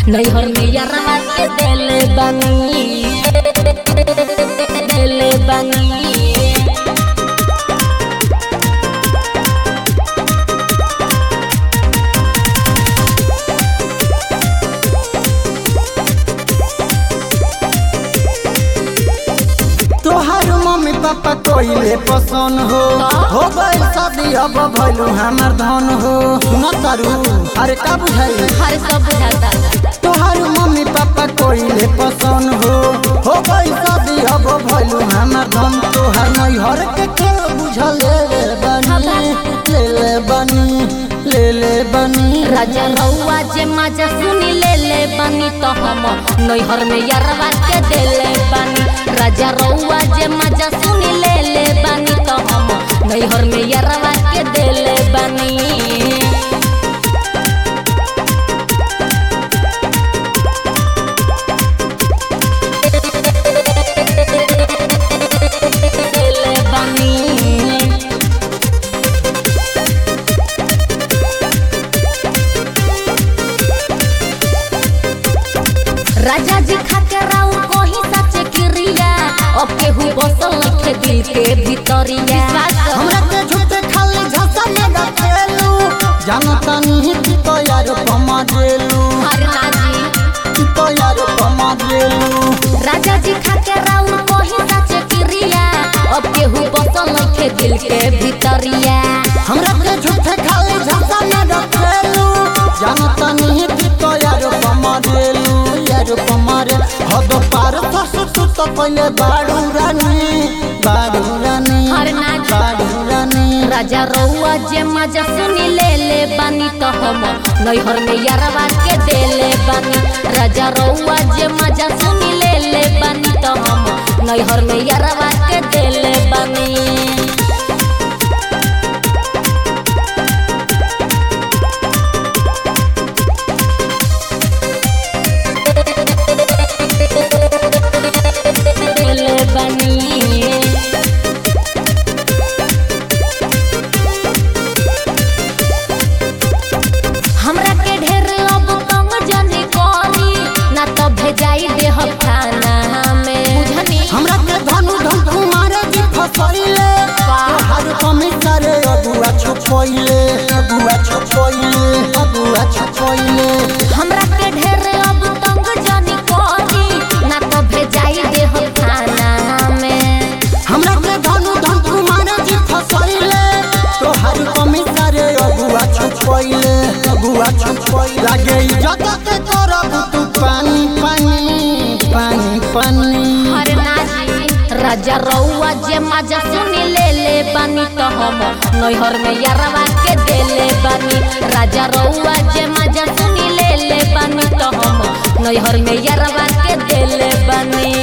नैहर में यारवा के देले बानी देले बानी तोहार मम्मी पापा कोइले पसंद हो हो गइल शादी अब भइलू हमर धन हो सुन तारू अरे का बुझाई हर सब बुझाता तोहार मम्मी पापा कोइले पसंद हो हो गइल शादी अब भइलू हमर धन तोहार नैहर के खेल बुझल ले बनी ले ले बनी ले ले बनी राजा रउआ जे मजा सुनी ले ले बानी तो हम नैहर में यारवा के देले बानी राजा रउआ जे मजा सुनी ले ले बानी तो हम नैहर में यारवा के देले बानी देले बानी राजा जी खाके राउ कहीं सच क्रिया अब केहू बसल नखे दिल के भीतरिया हमरा के झूठे खाली झसा में रखेलू जानता नहीं कि तो यार कमा देलू हरना जी कि तो यार कमा देलू राजा जी खाके राउ कहीं सच क्रिया अब केहू बसल नखे दिल के भीतरिया हमरा के झूठे खाली झसा में रखेलू जानता नहीं कि तो यार कमा देलू यार कमा रे हद पार ससु तू तो पहले बाड़ू रानी बाड़ू रानी हरना जी बाड़ू रानी राजा रउआ जे मजा सुनी ले ले बानी तो हम नैहर में यारवा के देले बानी राजा रउआ जे मजा सुनी ले ले बानी तो हम नैहर में यारवा के देले बानी देले बानी हमरा के ढेर अब तंग जनी करी ना तो भेजाई देह खाना में बुझनी हमरा के धनु धन तुम्हारे जी फसैले तोहार कमी करे अगुआ छुपैले अगुआ छुपैले अगुआ छुपैले हमरा के ढेर अब तंग जनी करी ना तो भेजाई देह खाना में हमरा के धनु धन तुम्हारे जी फसैले तोहार कमी करे अगुआ छुपैले अगुआ छुपैले लागे इज्जत के करब तू पानी पानी पानी पानी हरे नाजी राजा रउआ जे मजा सुनी ले ले बानी तो हम नैहर में यारवा के देले बानी राजा रउआ जे मजा सुनी ले ले बानी तो हम नैहर में यारवा के देले बानी